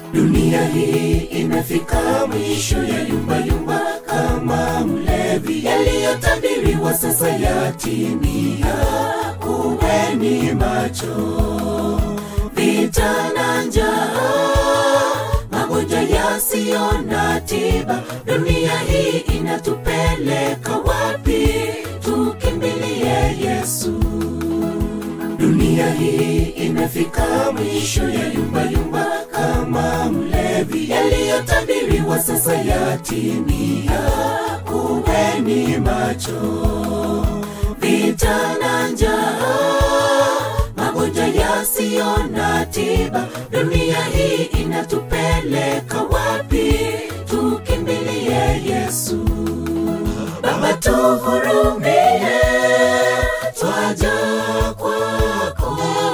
Dunia hii imefika mwisho ya yumba yumba kama mlevi, yaliyotabiriwa sasa yatimia. Kuweni macho, vita na njaa, magonjwa yasiyo na tiba. Dunia hii inatupeleka wapi? Tukimbilie Yesu. Dunia hii imefika mwisho ya yumba yumba kama mlevi, yaliyotabiriwa sasa yatimia. Kuweni macho, vita na njaa, magonjwa yasiyo na tiba. Dunia hii inatupeleka wapi? Tukimbilie Yesu. Baba tuhurumie, twaja kwako,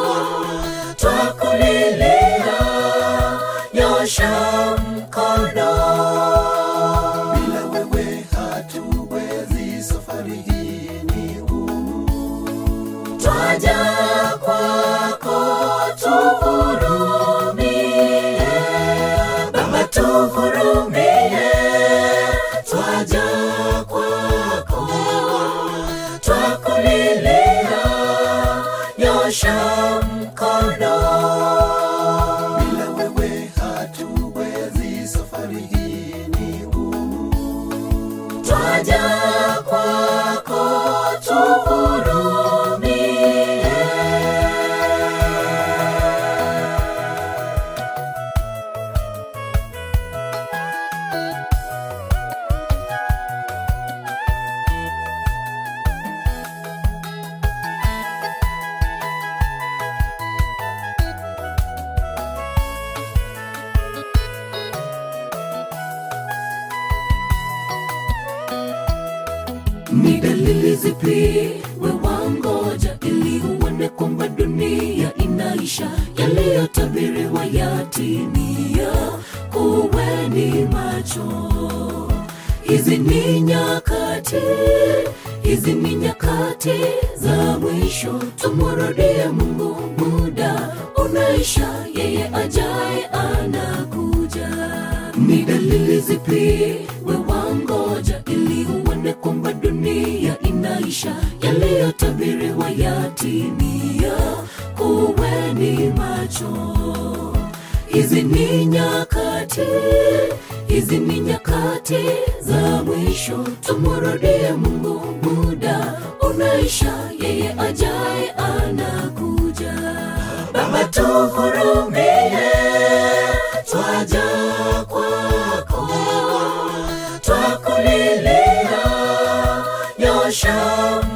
twakulilia, nyosha mkono. Bila wewe hatuwezi, safari hii ni ngumu. Twaja kwako, tuhurumie, Baba tuhurumie, twaja kwako, twakulilia, nyosha mkono. Bila wewe hatuwezi, safari hii ni ngumu. Twaja kwako, tuhurumie. Ni dalili zipi we wangoja ili uone kwamba dunia inaisha? Yaliyotabiriwa yatimia, kuweni macho. Hizi ni nyakati, hizi ni nyakati za mwisho. Tumurudie Mungu, muda unaisha, yeye ajaye anakuja. Ni dalili zipi we wangoja ili uone kwamba dunia inaisha? Yaliyotabiriwa yatimia, kuweni macho. Hizi ni nyakati, hizi ni nyakati za mwisho. Tumurudie Mungu, muda unaisha, yeye ajaye anakuja. Baba tuhurumie, twaja kwako, twakulilia, nyosha